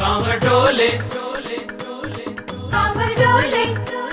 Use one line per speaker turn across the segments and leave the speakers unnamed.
कांवर डोले
कांवर डोले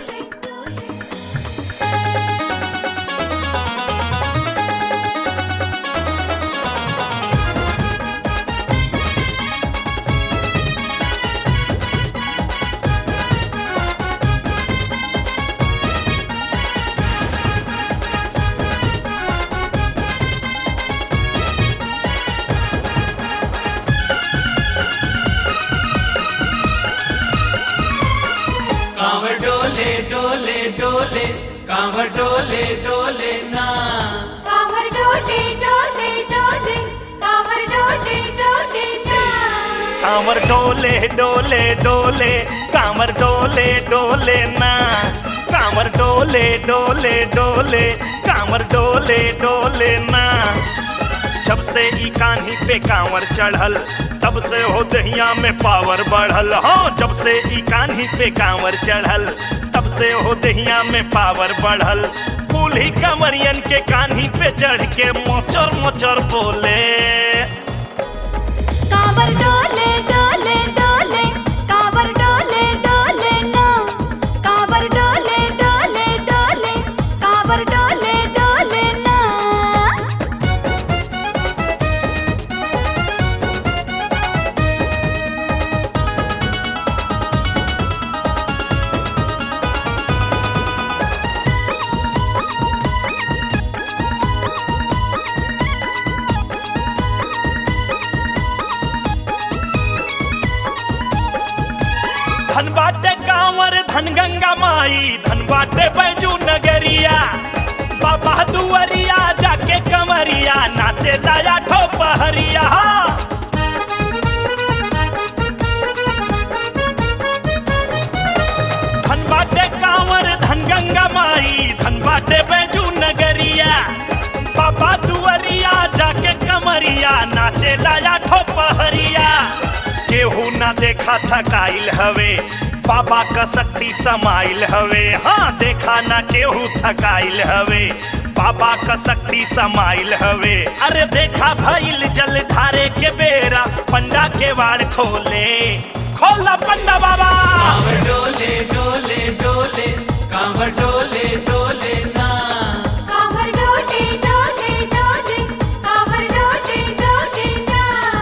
कांवर डोले डोले डोले कांवर डोले डोले ना
कांवर डोले डोले डोले कांवर डोले डोले ना
कांवर डोले डोले डोले कांवर डोले डोले ना कांवर डोले डोले डोले कांवर डोले डोले ना जब से ई कान्ही पे कांवर चढ़ल तब से हो दहिया में पावर बढ़ल हो जब से ई कान्ही पे कांवर चढ़ल तब से हो दहिया में पावर बढ़ल बूढ़ी कंवरियन के कान्ही पे चढ़ के मोचर मोचर बोले
कांवर डोले डोले डोले कांवर डोले डोले ना कांवर डोले डोले डोले कांवर डोले डोले ना
धन बाटे कांवर धन गंगा माई धन बाटे बैजू नगरिया बाबा दुआरिया जाके कमरिया नाचे लाया ठो पहरिया धन बाटे कांवर धन गंगा माई धन बाटे बैजू नगरिया बाबा दुआरिया जाके कमरिया नाचे लाया ठो पहरिया केहू ना देखा थकाइल हवे बाबा का शक्ति समाइल हवे हाँ देखा ना केहू थकाइल हवे बाबा का शक्ति समाइल हवे अरे देखा भइल जल ढारे के बेरा पंडा के वाड़ खोले खोला पंडा बाबा
कांवर डोले डोले डोले कांवर डोले डोले ना
कांवर डोले डोले डोले कांवर डोले डोले ना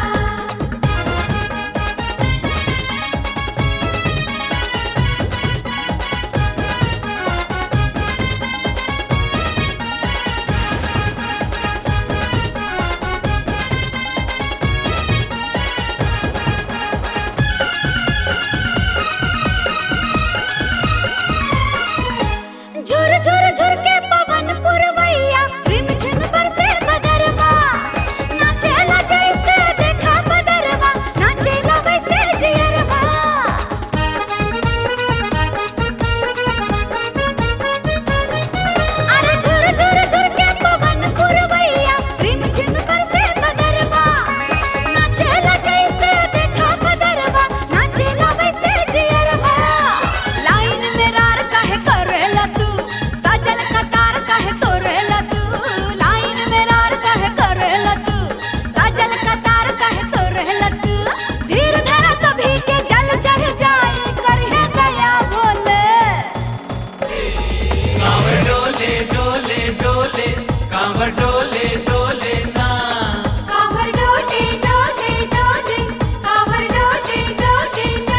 झुर झुर झुर के पवन पुरवैया रिम झिम बरसे बदरवा नाचेला जैसे देखा बदरवा नाचेला वैसे जियरवा अरे झुर झुर झुर के पवन पुरवैया रिम झिम बरसे बदरवा नाचेला जैसे देखा बदरवा नाचेला वैसे जियरवा लाइन में रार काहे करेला तू सजल कतार काहे तोरेला तू लाइन में रार काहे करेला तू सजल कतार काहे तोरेला तू धीर धरा सभी के जल चढ़ जाए करहे गया बोले
कांवर डोले डोले डोले कांवर डोले डोले ना
कांवर डोले डोले डोले कांवर डोले डोले ना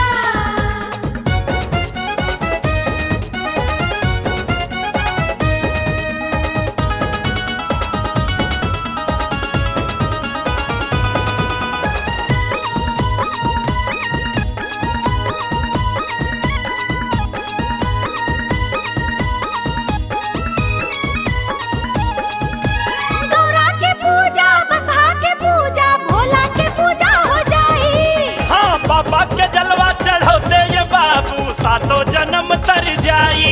गौरा के पूजा बसहा के पूजा भोला के पूजा हो जाई
हाँ बाबा के जलवा चढ़ौते ये बाबू सातों जन्म तर जाई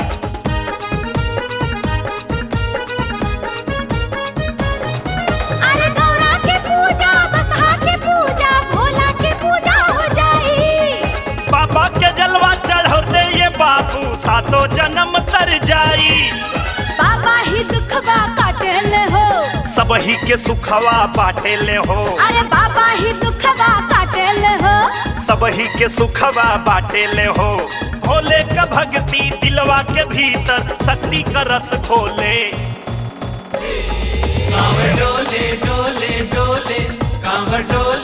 अरे गौरा के पूजा बसहा के पूजा भोला के पूजा हो जाई
बाबा के जलवा चढ़ौते ये बाबू सातों जन्म तर जाई
बाबा ही दुखवा काटेले हो
सबही के सुखवा बाटे ले हो
अरे बाबा ही दुखवा काटेले हो
सबही के सुखवा बाटे ले हो भोले का भक्ति दिलवा के भीतर शक्ति का रस खोले
कांवर डोले डोले डोले कांवर डोले